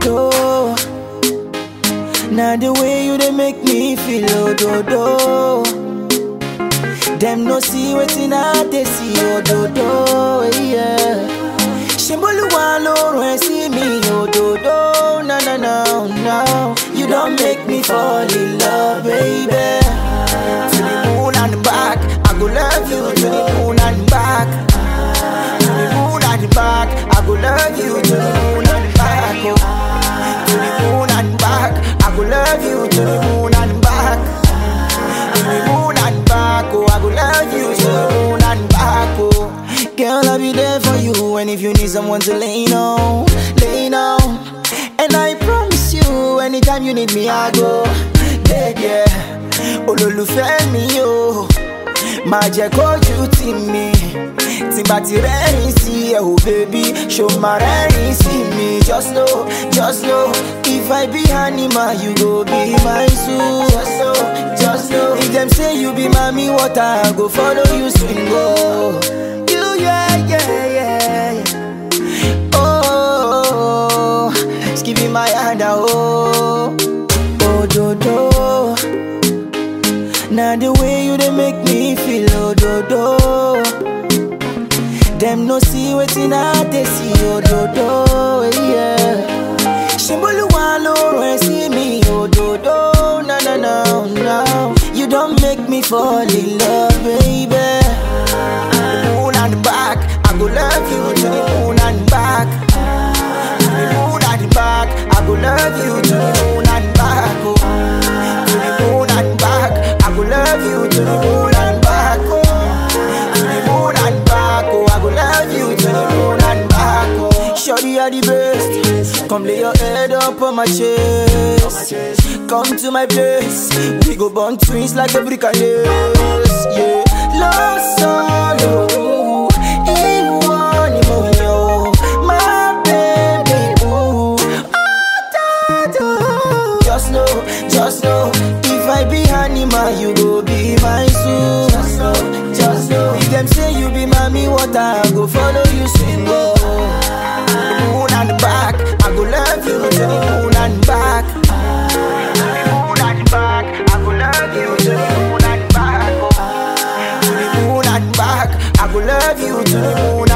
do. Now the way you they make me feel, oh do do. Them no see wetin I they see, oh do do, yeah. Shimboluwa lorun ẹ sí mi, oh do do, no no no no. You don't make me fall in love, baby. To the moon and back, I go love you to the moon and back. To the moon and back, I go love you to the moon and back. Oh. To the moon and back, I go love you to the moon and back. To the moon and back, oh, I go love you to the moon and back, oh. Girl, I'll be there for you, and if you need someone to lean on, lean on. And I promise you, anytime you need me, I go. Yeah, yeah. Olólùfẹ́ mi o, máa jẹ́ kójú tì mí. Tí n bá ti rẹ́rìn sí ẹ o, baby, ṣo máa rẹ́rìn sí mi. Just know, just know, if I be animal, you go be my zoo. Just know, just know, if dem say you be mami water, I go follow you swing go. You, yeah, yeah, yeah, yeah. Oh, give me my hand, ah, oh, oh, do, do. Now the way you they make me feel, oh, do, do. Them no see wetin I they see, oh, do, do, yeah. Shimboluwa lorun ẹ sí mi, oh, do, do, no, no, no, no. You don't make me fall in love, baby. Moon and back, I go love you to the moon and back. To the moon and back, I go love you to the moon and back. Oh. To the moon and back, I go love you to the moon and back. Oh. To the moon and back, oh, I go love you to the moon and back. Oh. Shorty are the best. Come lay your head up on my chest. Come to my place. We go burn twins like a brick and lace. Yeah. Love solo. Ìwọ ni mo yàn o, my baby boo. Just know, just know, if I be animal, you go be my zoo. Just know, just know, if them say you be mommy water, I go follow you swim go. Moon and back, I go love you to the moon and back. To the moon and back, I go love you to the moon and back. Oh. To the moon and back, I go love you to the moon